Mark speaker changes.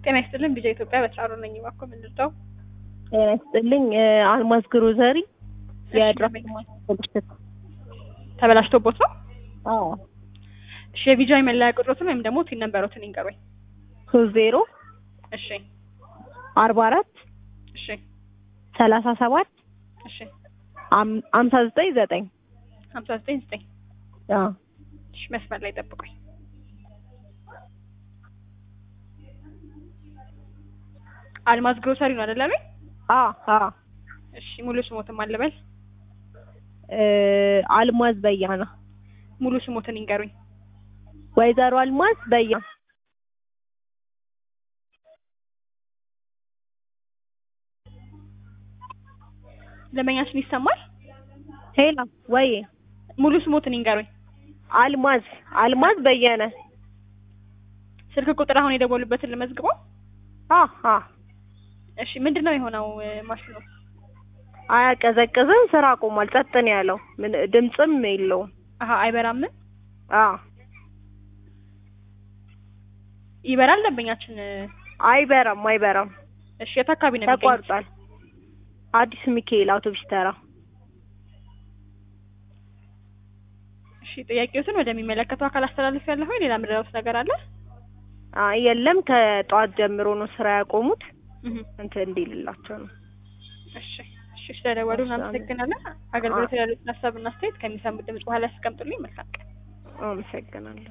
Speaker 1: ጤና ይስጥልን ቢጃ ኢትዮጵያ በተራሮ ነኝ። እባክዎ ምን ልርዳው?
Speaker 2: ጤና ይስጥልኝ አልማዝ ግሮዘሪ
Speaker 1: እሺ፣
Speaker 2: የድራፍት
Speaker 1: ደንበኛ።
Speaker 2: ማስፈልሽት
Speaker 1: ተበላሽቶቦት ነው?
Speaker 2: አዎ
Speaker 1: እሺ የቢጃ መለያ ቁጥሮትን ወይም ደግሞ ቲን ነምበሮትን ይንገሩኝ።
Speaker 2: ሶስት ዜሮ
Speaker 1: እሺ
Speaker 2: አርባ አራት
Speaker 1: እሺ
Speaker 2: ሰላሳ ሰባት
Speaker 1: እሺ
Speaker 2: አም- አምሳ ዘጠኝ ዘጠኝ
Speaker 1: ሀምሳ ዘጠኝ ዘጠኝ
Speaker 2: አዎ
Speaker 1: እሺ መስመር ላይ ጠብቁኝ። አልማዝ ግሮሰሪ ነው አይደለ? ቤት
Speaker 2: አዎ አዎ
Speaker 1: እሺ ሙሉ ስሞትን ማለበል
Speaker 2: እ አልማዝ በያና
Speaker 1: ሙሉ ስሞትን ይንገሩኝ።
Speaker 2: ወይዘሮ አልማዝ በያ
Speaker 1: ደንበኛችን ይሰማል?
Speaker 2: ሄላ ወይ
Speaker 1: ሙሉ ስሞትን ይንገሩኝ።
Speaker 2: አልማዝ አልማዝ በየነ
Speaker 1: ስልክ ቁጥር አሁን የደወሉበትን ልመዝግበው።
Speaker 2: አ አ
Speaker 1: እሺ ምንድነው የሆነው እ፣ ማሽኑ?
Speaker 2: አያቀዘቅዝም ስራ ቆሟል ጸጥ ነው ያለው ምን ድምፅም የለውም
Speaker 1: አሀ አይበራምን?
Speaker 2: አ
Speaker 1: ይበራል ደንበኛችን እ፣
Speaker 2: አይበራም አይበራም
Speaker 1: እሺ የት አካባቢ ነው የሚገኙት?
Speaker 2: ተቋርጧል አዲስ ሚካኤል አውቶቡስ ተራ
Speaker 1: እሺ ጥያቄዎትን ወደሚመለከተው አካል አስተላልፍ ያለሁ ሌላ ምድረውስ ነገር አለ?
Speaker 2: አይ የለም ከጠዋት ጀምሮ ነው ስራ ያቆሙት
Speaker 1: እህ
Speaker 2: እንትን እንዲልላቸው ነው
Speaker 1: እሺ እሺ ስለደወሉ
Speaker 2: እሺ፣
Speaker 1: እናመሰግናለን። አገልግሎት ያሉትን ሀሳብና አስተያየት ከሚሰሙት ድምጽ በኋላ ያስቀምጡልኝ። መልካም ቀን።
Speaker 2: አመሰግናለሁ